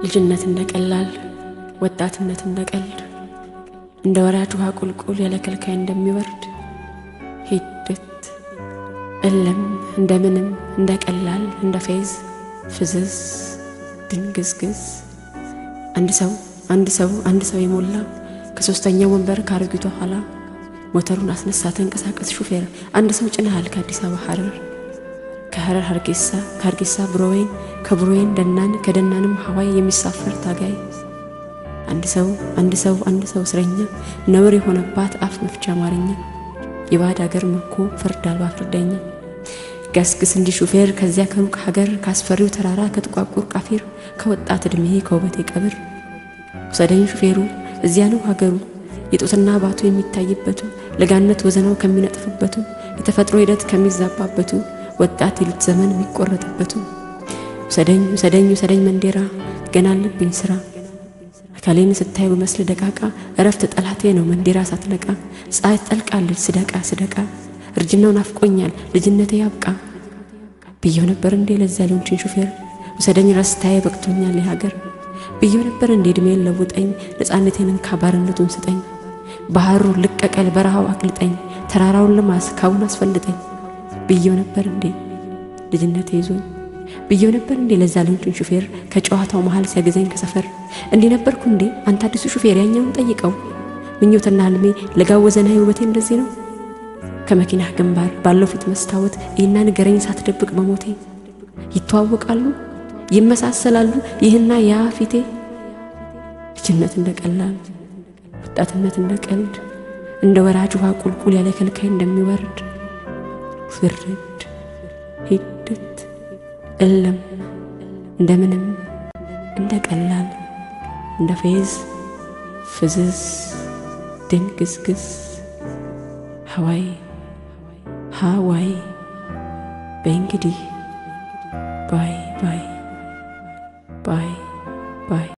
ልጅነት እንደ ቀላል ወጣትነት እንደ ቀልድ እንደ ወራጅ ውሃ ቁልቁል ያለ ከልካይ እንደሚወርድ ሂደት እለም እንደምንም እንደ ቀላል እንደ ፌዝ ፍዝዝ ድንግዝግዝ አንድ ሰው አንድ ሰው አንድ ሰው የሞላ ከሶስተኛው ወንበር ከአሮጊቷ ኋላ ሞተሩን አስነሳ ተንቀሳቀስ ሹፌር አንድ ሰው ጭነሃል ከአዲስ አበባ ሐረር ከሐረር ሀርጌሳ ከሀርጌሳ ብሮዌን ከብሮዌን ደናን ከደናንም ሀዋይ የሚሳፈር ታጋይ አንድ ሰው አንድ ሰው አንድ ሰው እስረኛ ነውር የሆነባት አፍ መፍቻ አማርኛ የባዕድ አገር ምርኮ ፍርድ አልባ ፍርደኛ ገስግስ እንዲህ ሹፌር ከዚያ ከሩቅ ሀገር ካስፈሪው ተራራ ከጥቋቁር ቃፊር ከወጣት ዕድሜ ከውበቴ ቀብር ውሰደኝ ሹፌሩ እዚያ ነው ሀገሩ የጡትና ባቱ የሚታይበቱ ለጋነት ወዘናው ከሚነጥፍበቱ የተፈጥሮ ሂደት ከሚዛባበቱ ወጣት የልጅ ዘመን የሚቆረጥበቱ ውሰደኝ ውሰደኝ ውሰደኝ መንዴራ ገና አለብኝ ስራ አካሌን ስታይ በመስል ደቃቃ እረፍት ጠላቴ ነው መንዴራ ሳትነቃ ፀሐይ ትጠልቃለች ስደቃ ስደቃ እርጅናው ናፍቆኛል ልጅነቴ ያብቃ ብየው ነበር እንዴ ለዚያ ሊሆንችን ሹፌር ውሰደኝ ረስታዬ በቅቶኛል የሀገር ብየው ነበር እንዴ እድሜን ለውጠኝ ነፃነቴን እንካ ባርነቱን ስጠኝ ባህሩ ልቀቀል በረሃው አቅልጠኝ ተራራውን ልማስ ካቡን አስፈልጠኝ ብየው ነበር እንዴ ልጅነቴ ይዞኝ ብየው ነበር እንዴ ለዛ ልንጩን ሹፌር ከጨዋታው መሃል ሲያገዘኝ ከሰፈር እንዲህ ነበርኩ እንዴ አንተ አዲሱ ሹፌር ያኛውን ጠይቀው ምኞትና ህልሜ ለጋወዘና ውበቴ እንደዚህ ነው ከመኪናህ ግንባር ባለው ፊት መስታወት ይህና ንገረኝ ሳትደብቅ በሞቴ ይተዋወቃሉ ይመሳሰላሉ ይህና ያ ፊቴ ልጅነት እንደ ቀላል ወጣትነት እንደ ቀልድ እንደ ወራጅ ውሃ ቁልቁል ያለ ከልካይ እንደሚወርድ ፍርድ ሂደት እለም እንደምንም እንደ ቀላል እንደ ፌዝ ፍዝዝ ድንግዝግዝ ሀዋይ ሃዋይ በእንግዲህ ባይ ባይ ባይ ባይ